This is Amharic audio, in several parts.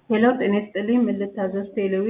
ሄሎ ጤና ይስጥልኝ። ምን ልታዘዝ? ቴሌዊ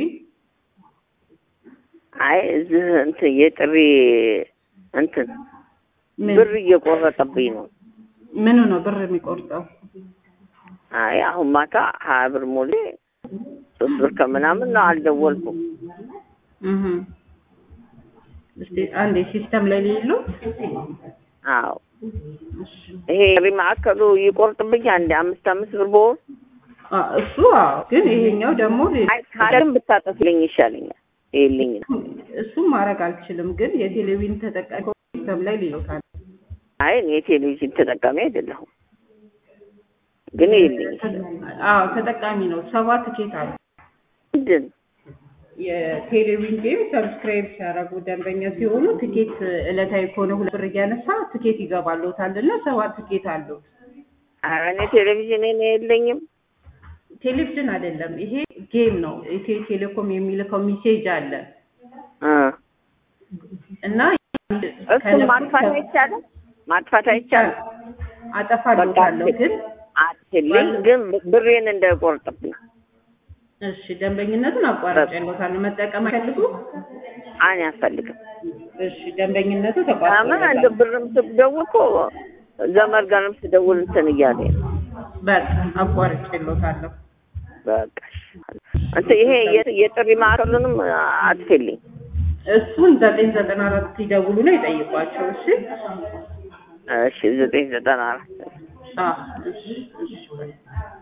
አይ እዚህ እንትን የጥሪ እንትን ምን ብር እየቆረጠብኝ ነው። ምኑ ነው ብር የሚቆርጠው? አይ አሁን ማታ ሀያ ብር ሞሌ ሶስት ብር ከምናምን ነው አልደወልኩም። እህ እስቲ አንዴ ሲስተም ላይ ሌሉ አዎ ይሄ ጥሪ ማዕከሉ ይቆርጥብኝ አንድ አምስት አምስት ብር በወር እሱ አዎ። ግን ይሄኛው ደግሞ ሌ- አይ ካለም ብታጠፍልኝ ይሻለኛል። ይልኝ ነው እሱም ማድረግ አልችልም። ግን የቴሌቪዥን ተጠቃሚ ሲስተም ላይ ሌሎታል። አይ እኔ የቴሌቪዥን ተጠቃሚ አይደለሁም፣ ግን ይልኝ አዎ ተጠቃሚ ነው። ሰባት ትኬት አለ። ምንድን የቴሌቪዥን ጌም ሰብስክራይብ ሲያደርጉ ደንበኛ ሲሆኑ ትኬት እለታዊ ከሆነ ሁለት ብር እያነሳ ትኬት ይገባልዎታል እና ሰባት ትኬት አለው። ኧረ እኔ ቴሌቪዥን እኔ የለኝም። ቴሌቪዥን አይደለም ይሄ ጌም ነው። ኢትዮ ቴሌኮም የሚልከው ሜሴጅ አለ እ እና እሱን ማጥፋት አይቻልም፣ ማጥፋት አይቻልም። አጠፋልዎታለሁ ግን አትልኝ ግን ብሬን እንዳይቆርጥብኝ። እሺ ደንበኝነቱን አቋርጬልዎታለሁ። መጠቀም አይፈልጉ? እኔ አልፈልግም። እሺ ደንበኝነቱ ለምን ተቋርጦለታል። እንደ ብርም ስደውል እኮ ዘመድ ጋርም ስደውል እንትን እያለኝ ነው። በቃ አቋርጬልዎታለሁ። በቃ እንትን ይሄ የ- የጥሪ ማዕከሉንም አጥፊልኝ። እሱን ዘጠኝ ዘጠና አራት ሲደውሉ ነው ይጠይቋቸው። እሺ እሺ ዘጠኝ ዘጠና አራት አዎ እሺ እሺ